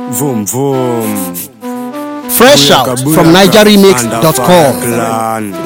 Vroom vroom. Fresh out from NigerRemix.com. Clan.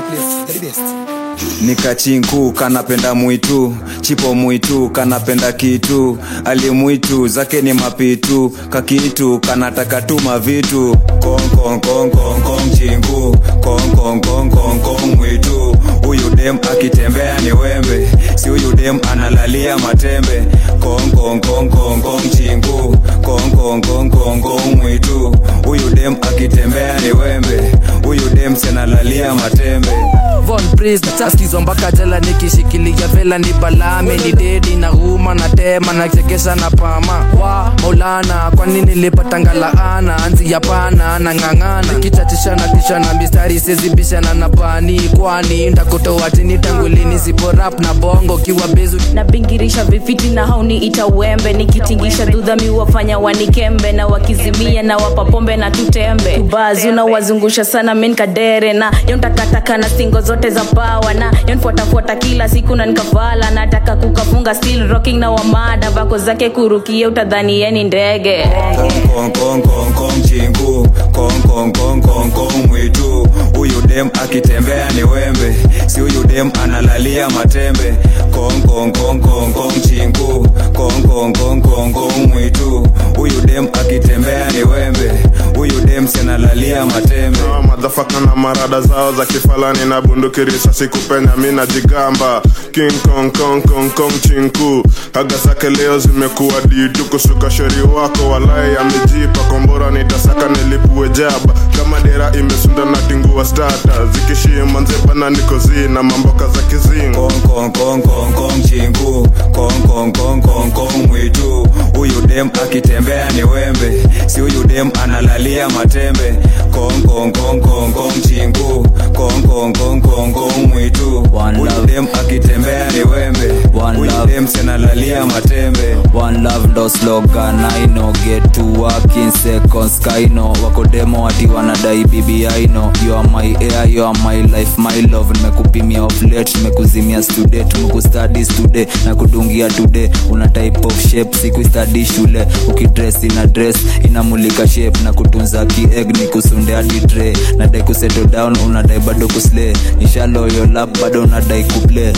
nikachinku kanapenda mwitu chipo mwitu kanapenda kitu alimwitu zake ni mapitu kakitu kanataka tuma vitu konkonkonkonkon chingu konkonkonkonkon mwitu huyu dem akitembea ni wembe si huyu dem analalia matembe konkonkonkonkon chingu konkonkonkonkon mwitu huyu dem akitembea ni wembe huyu dem senalalia matembe Von Prince taskizwa mpaka jela nikishikilia vela ni balame ni dedi na huma na tema na chekesha na pama wa Maulana kwa nini nilipata ngalaana anzi ya pana na ng'ang'ana nikichachisha na tisha na mistari sizibishana na pani kwani ndakutoa chini tangulini sipo rap na bongo kiwa bezu nabingirisha vifiti na hauni ita uembe nikitingisha dhudhami wafanya wanikembe na wakizimia na wapa pombe na tutembe tubazi unawazungusha sana menkadere na yontakataka na singo zote za pawa na yonfuatafuata kila siku na nikavala nataka kukafunga still rocking na wamada vako zake kurukia utadhani yeni ndege konkonkonkonkon chingu konkonkonkonkon mwitu huyu dem akitembea ni wembe si huyu dem analalia matembe konkonkonkonkon chingu konkonkonkonkon mwitu huyu dem akitembea ni wembe huyu dem senalalia matembe Hawa madhafaka na marada zao za kifalani na bunduki risasi kupenya mi najigamba king kong kong kong kong chinku haga zake leo zimekuwa ditu kusuka sheri wako walai amejipa kombora nitasaka nilipue jaba kama dera imesunda na tingua stata zikishima nzebana nikozi na mamboka za kizingo konkonkonkonkon chingu konkonkonkonkon mwitu huyu dem akitembea ni wembe si huyu dem analalia matembe konkonkonkonkon chingu konkonkonkonkon mwitu One huyu love. dem akitembea ni wembe One huyu love. dem senalalia matembe One love ndo slogan I know get to work in seconds kaino wako demo ati wanadai bibi I know you are my air you are my life my love nimekupimia off late nimekuzimia stude tumekustudy today na kudungia today una type of shape siku study shule ukidress ina dress inamulika shape na kutunza kieg ni kusunde hadi tray nadai kusettle down unadai bado kuslay nishalo your lap bado unadai kuplay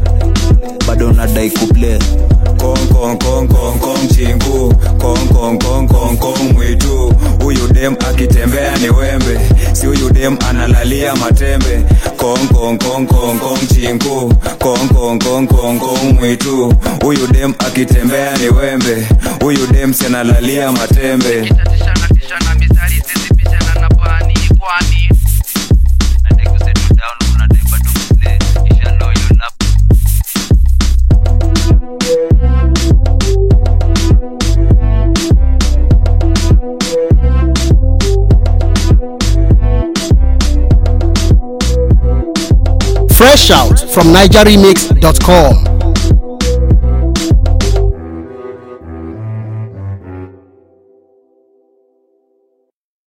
bado unadai kuplay konkonkonkonkon chingu konkonkonkonkon mwitu huyu dem akitembea ni wembe si huyu dem analalia matembe konkonkonkonkon chingu konkonkonkonkon mwitu huyu dem akitembea ni wembe huyu dem senalalia matembe Nikitachishana tishana mistari sizibishana na pani kwani nadai kusettle down unadai bado kuplay nishalo your lap Fresh out from NigerRemix.com.